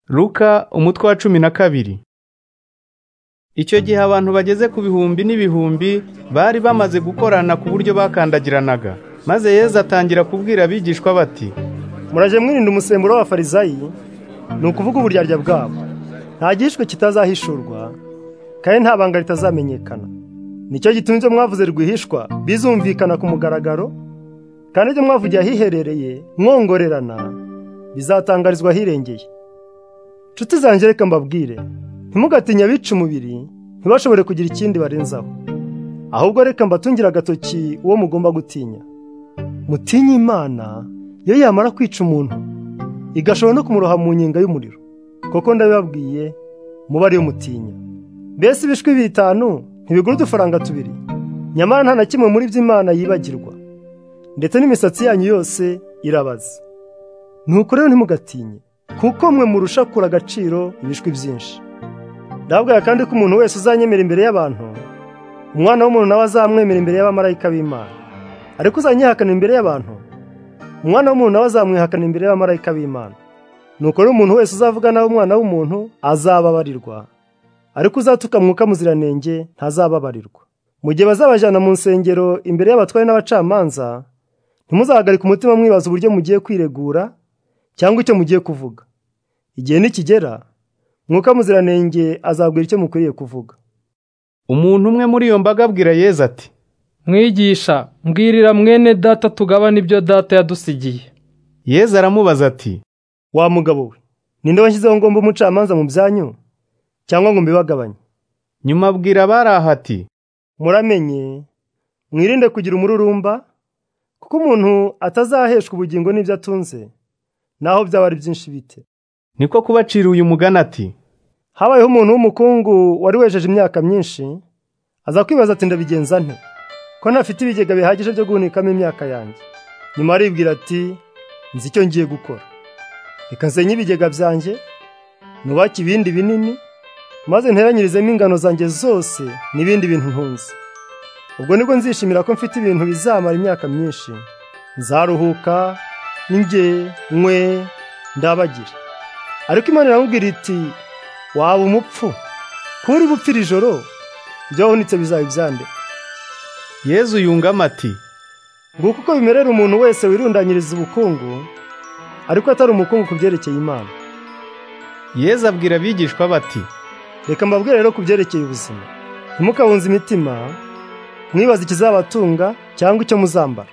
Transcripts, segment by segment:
Luka umutwe wa cumi na kabiri Icyo gihe abantu bageze ku bihumbi n'ibihumbi bari bamaze gukorana ku buryo bakandagiranaga maze Yesu atangira kubwira abigishwa bati muraje mwirinda umusemburo w'abafarizayi ni ukuvuga uburyarya bwabo nta gihishwe kitazahishurwa kandi nta banga ritazamenyekana nicyo gitunze mwavuze rwihishwa bizumvikana ku mugaragaro kandi ibyo mwavugiye ahiherereye mwongorerana bizatangarizwa ahirengeye nshuti zanjye reka mbabwire ntimugatinye abica umubiri ntibashobore kugira ikindi barenzaho ahubwo reka mbatungire agatoki uwo mugomba gutinya mutinye imana iyo yamara kwica umuntu igashobora no kumuroha mu nyenga y'umuriro koko ndabibabwiye muba ariyo mutinya mbese ibishwi bitanu ntibigura udufaranga tubiri nyamara nta na kimwe muri byo imana yibagirwa ndetse n'imisatsi yanyu yose irabaza nuko rero ntimugatinye kuko mwe murusha kura agaciro ibishwi byinshi ndababwira kandi ko umuntu wese uzanyemera imbere y'abantu umwana w'umuntu nawe azamwemera imbere y'abamarayika b'imana ariko uzanyihakana imbere y'abantu umwana w'umuntu nawe azamwihakana imbere y'abamarayika b'imana nuko rero umuntu wese uzavuga nawe umwana w'umuntu azababarirwa ariko uzatuka mwuka muziranenge ntazababarirwa mu gihe bazabajyana mu nsengero imbere y'abatware n'abacamanza ntimuzahagarike umutima mwibaza uburyo mugiye kwiregura cyangwa icyo mugiye kuvuga igihe nikigera mwuka muziranenge azabwira icyo mukwiriye kuvuga umuntu umwe muri iyo mbaga abwira Yesu ati mwigisha mbwirira mwene data tugabane ibyo data yadusigiye Yesu aramubaza ati wa mugabo we ninde washyizeho ngomba umucamanza mu byanyu cyangwa ngo mbibagabanye nyuma abwira abari aha ati muramenye mwirinde kugira umururumba kuko umuntu atazaheshwa ubugingo n'ibyo atunze naho byaba ari byinshi bite niko kubacira uyu mugani ati habayeho umuntu w'umukungu wari wejeje imyaka myinshi aza kwibaza ati ndabigenza nte ko ntafite ibigega bihagije byo guhunikamo imyaka yanjye nyuma aribwira ati nzi icyo ngiye gukora reka nsenye ibigega byanjye nubake ibindi binini maze nteranyirizemo ingano zanjye zose n'ibindi bintu ntunze ubwo nibwo nzishimira ko mfite ibintu bizamara imyaka myinshi nzaruhuka njye mwe ndabagira ariko imana iramubwira iti waba umupfu kuba uri bupfira ijoro ibyo wahunitse bizaba ibyande Yesu yungamo ati nguko uko bimerera umuntu wese wirundanyiriza ubukungu ariko atari umukungu ku byerekeye imana Yesu abwira abigishwa bati reka mbabwire rero ku byerekeye ubuzima ntimukabunze imitima mwibaza ikizabatunga cyangwa icyo muzambara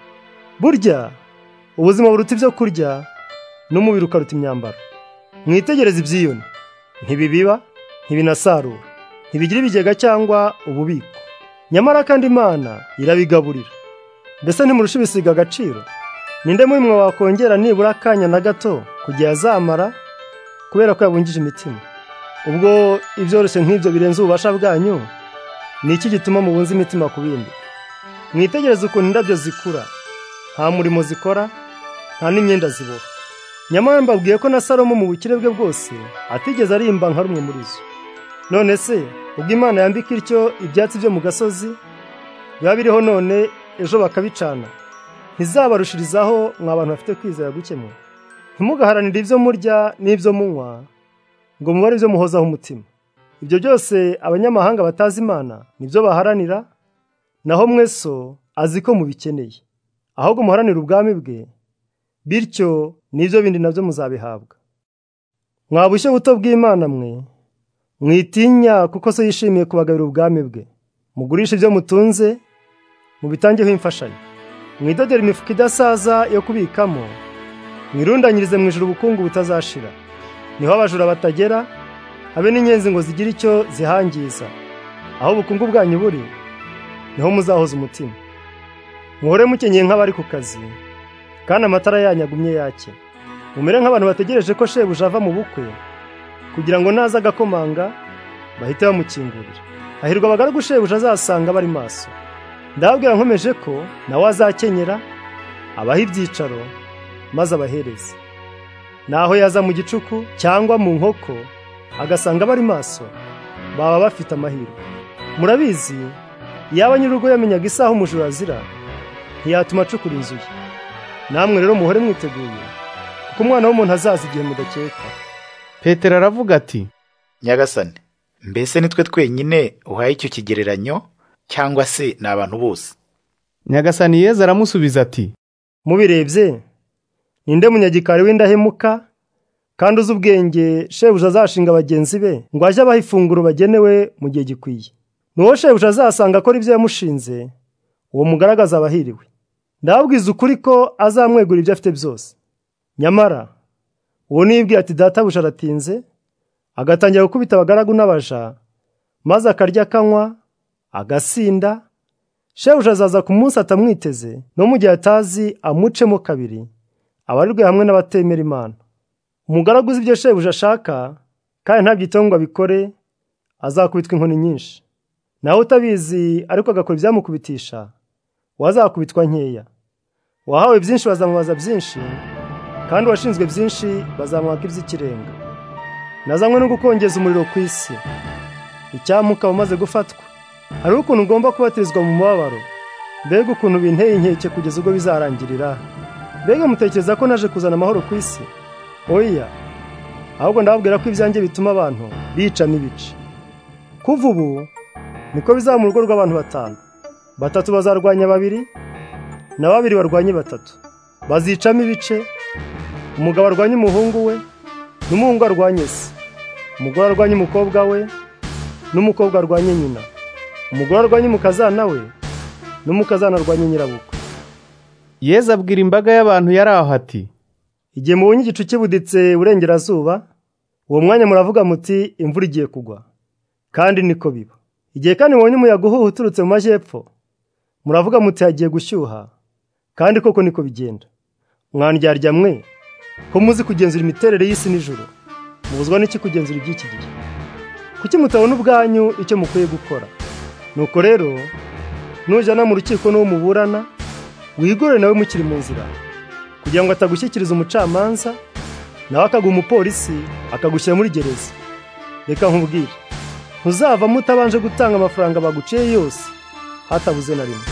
burya ubuzima buruta ibyo kurya n'umubiri ukaruta imyambaro mwitegereze ibyiyoni ntibibiba ntibinasarura ntibigira ibigega cyangwa ububiko nyamara kandi imana irabigaburira mbese ntimurusha ibisiga agaciro ninde muri mwe wakongera nibura akanya na gato kugihe azamara kubera ko yabungije imitima ubwo ibyoroshye nk'ibyo birenze ububasha bwanyu ni iki gituma mubunze imitima ku bindi mwitegereze ukuntu indabyo zikura nta murimo zikora nta n'imyenda ziboha nyamara mbabwiye ko na salomo mu bukire bwe bwose atigeze arimba nka rumwe muri zo none se ubwo imana yambika ityo ibyatsi byo mu gasozi biba biriho none ejo bakabicana ntizabarushirizaho mwa bantu bafite kwizera gukemwe ntimugaharanire ibyo murya n'ibyo munywa ngo mubare ibyo muhozaho umutima ibyo byose abanyamahanga batazi imana nibyo baharanira naho mweso azi ko mubikeneye ahubwo muharanire ubwami bwe bityo n'ibyo bindi nabyo muzabihabwa mwa bushyo buto bw'imana mwe mwitinya kuko so yishimiye kubagabira ubwami bwe mugurishe ibyo mutunze mubitangeho imfashanyo mwidodere imifuka idasaza yo kubikamo mwirundanyirize mu ijoro ubukungu butazashira niho abajura batagera habe n'inyenzi ngo zigire icyo zihangiza aho ubukungu bwanyu buri niho muzahoza umutima muhore mukenyeye nk'abari ku kazi kandi amatara yanyu agumye yake mumere nk'abantu bategereje ko shebuja ava mu bukwe kugira ngo naza agakomanga bahite bamukingurira hahirwa abagaragu shebuja azasanga bari maso ndababwira nkomeje ko nawe azakenyera abaha ibyicaro maze abahereze naho yaza mu gicuku cyangwa mu nkoko agasanga bari maso baba bafite amahirwe murabizi yaba nyir'urugo yamenyaga isaha umujura azira ntiyatuma acukura inzu ye namwe rero muhore mwiteguye kuko umwana w'umuntu azaza igihe mudakeka petero aravuga ati nyagasani mbese nitwe twenyine uhaye icyo kigereranyo cyangwa se ni abantu bose nyagasani yezu aramusubiza ati mubirebye ninde munyagikari w'indahemuka kandi uzi ubwenge shebuja azashinga bagenzi be ngo ajye abaha ifunguro bagenewe mu gihe gikwiye n'uwo shebuja azasanga akora ibyo yamushinze uwo mugaragaza abahiriwe ndababwiza ukuri ko azamwegura ibyo afite byose nyamara uwo nibwira ati databuja aratinze agatangira gukubita abagaragu n'abaja maze akarya akanywa agasinda shebuja azaza ku munsi atamwiteze no mu gihe atazi amucemo kabiri abarirwe hamwe n'abatemera imana umugaragu uzi ibyo shebuja ashaka kandi ntabyiteho ngo abikore azakubitwa inkoni nyinshi nawe utabizi ariko agakora ibyamukubitisha we azakubitwa nkeya uwahawe byinshi bazamubaza byinshi kandi uwashinzwe byinshi bazamwaka iby'ikirenga nazanywe no gukongeza umuriro ku isi icyampa ukaba umaze gufatwa hari ukuntu ugomba kubatirizwa mu mubabaro mbega ukuntu binteye inkeke kugeza ubwo bizarangirira mbega mutekereza ko naje kuzana amahoro ku isi oya ahubwo ndababwira ko ibyanjye bituma abantu bicana ibice kuva ubu niko bizaba mu rugo rw'abantu batanu batatu bazarwanya babiri na babiri barwanye batatu bazicamo ibice umugabo arwanya umuhungu we n'umuhungu arwanye se umugore arwanya umukobwa we n'umukobwa arwanye nyina umugore arwanya umukazana we n'umukazana arwanya nyirabukwe yezu abwira imbaga y'abantu yari aho ati igihe mubonye igicu kibuditse iburengerazuba uwo mwanya muravuga muti imvura igiye kugwa kandi niko biba igihe kandi mubonye umuyaga uhuha uturutse mu majyepfo muravuga muti hagiye gushyuha kandi koko niko bigenda mwandyarya mwe ko muzi kugenzura imiterere y'isi nijoro mubuzwa n'iki kugenzura iby'iki gihe kuki mutabona ubwanyu icyo mukwiye gukora nuko rero nujyana mu rukiko n'uwo muburana wigorere nawe mukiri mu nzira kugira ngo atagushyikiriza umucamanza nawe akaguha umupolisi akagushyira muri gereza reka nkubwire ntuzavamo utabanje gutanga amafaranga baguciye yose hatabuze na rimwe